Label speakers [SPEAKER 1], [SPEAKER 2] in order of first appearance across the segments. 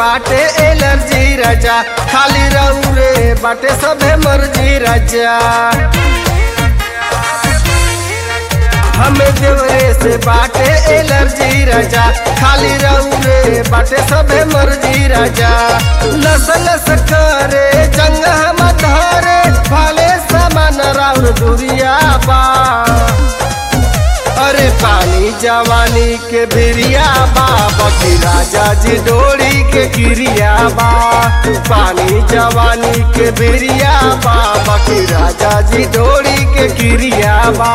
[SPEAKER 1] बाटे एलर्जी राजा खाली रहू रे बाटे सबे मर्जी राजा हमें देवरे से बाटे एलर्जी राजा खाली रहू रे बाटे सबे मर्जी राजा लस लस करे जंग हम धरे भाले समान राउर दुरिया बा अरे पानी जवानी के भिरिया बा बकी राजा जी डोरी के किरिया बा पानी जवानी के भिरिया बा बकी राजा जी डोरी के किरिया बा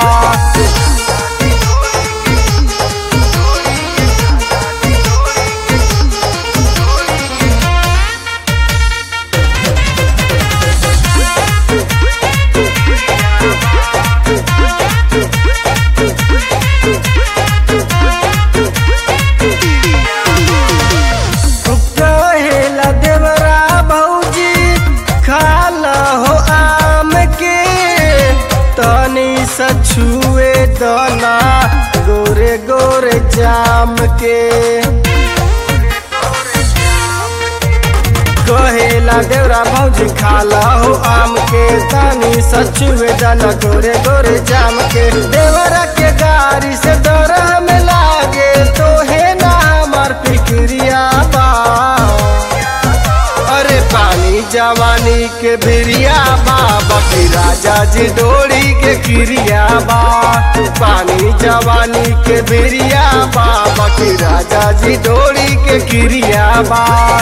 [SPEAKER 1] कहेला देवरा भौजी खाला हो आम के तनी सछुए दना गोरे गोरे जाम के कहेला देवरा भौजी खाला हो आम के तनी सछुए दना गोरे गोरे जाम के देवरा के गाड़ी से डर हमें लागे तो है ना हमार फिक्रिया बा अरे पानी जवानी के भिरिया बा बकी राजा जी डोरी के किरिया बा पानी जवानी के भिरिया बा बकी राजा जी डोरी के किरिया बा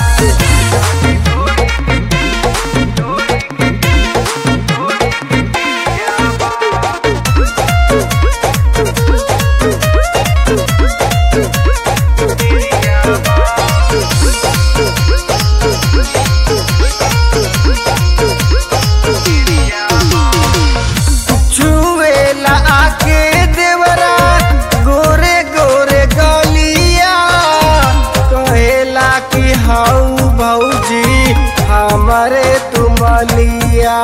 [SPEAKER 1] छुएला आके देवरा गोरे गोरे गलिया कहेला कि हाउ भौजी हमारे तुमलिया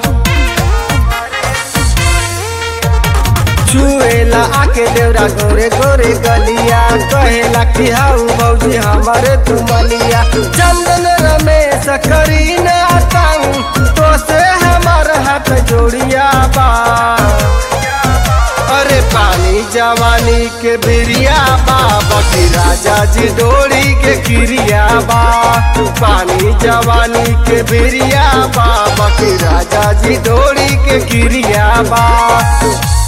[SPEAKER 1] छुएला आके देवरा गोरे गोरे गलिया कहेला कि हाउ भौजी हमारे तुमलिया चंदन रमेश करी न ताऊ तो से हमार हाथ जोड़िया बा अरे पानी जवानी के भिरिया बा बकी राजा जी डोरी के किरिया बा पानी जवानी के भिरिया बा बकी राजा जी डोरी के किरिया बा